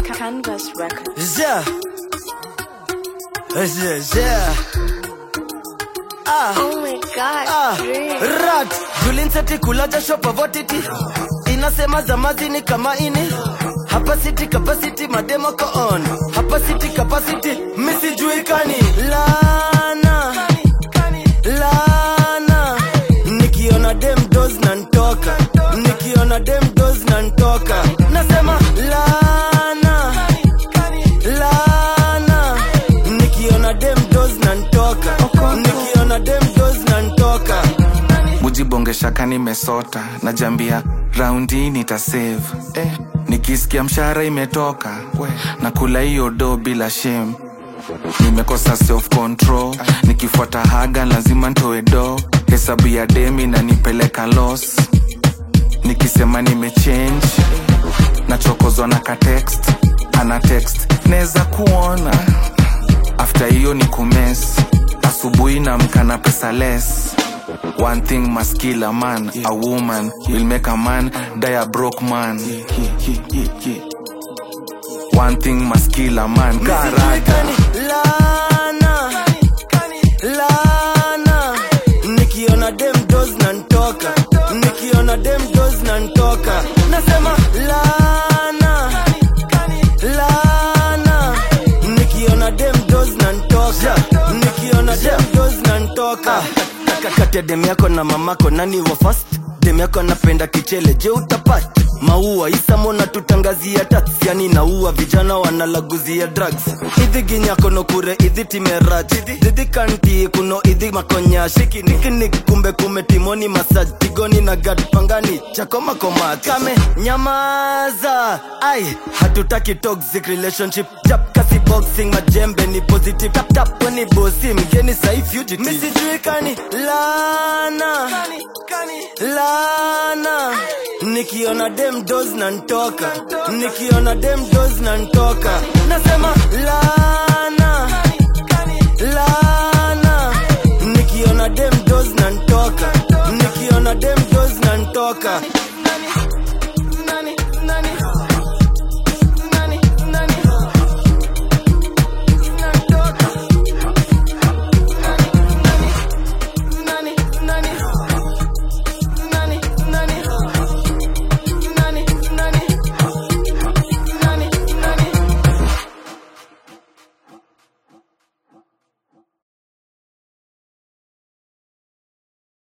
Canvas Records. Yeah. Yeah, yeah. Ah. Oh my god, Ah, Dream. rat julinseti kulaja shopavotiti inasema zamazi ni kama ini hapa city capacity mademo ko on hapa city capacity misijuikani lana lana nikiona dem dos na ntoka nikiona dem dos na ntoka nasema lana lana nikiona dem dos na ntoka nikiona dem dos na ntoka mujibongeshaka nimesota najambia raundi nitasave eh, nikisikia mshahara imetoka na kula hiyo do bila shame nimekosa self control nikifuata haga lazima ntoe do hesabu ya demi na nipeleka los nikisema nimechange nachokozwa na ka text ana text neza kuona after hiyo ni kumes asubuhi na mkana pesa less one thing must kill a man a woman will make a man die a broke man one thing must kill a man karata Misijuikani, lana lana nikiona dem dos na ntoka nikiona dem dos na ntoka nasema lana lana nikiona dem dos na ntoka nikiona dem dos na ntoka kati ya dem yako na mamako nani wa fast dem yako anapenda kichele je utapata maua isamona tutangazia tats yani naua vijana wanalaguzia drugs idhi ginyako nokure idhi timerach didhi kanti kuno idhi makonya shiki nikinik kumbe kume timoni masaj tigoni na gad pangani chako makomat kame nyamaza ai hatutaki toxic relationship tap kasi boxing majembe ni positive tap tap weni bosi mgeni sai fugitive misijuikani lana lana nikiona dem dos na ntoka nikiona dem dos na ntoka nasema lana lana nikiona dem dos na ntoka nikiona dem dos na ntoka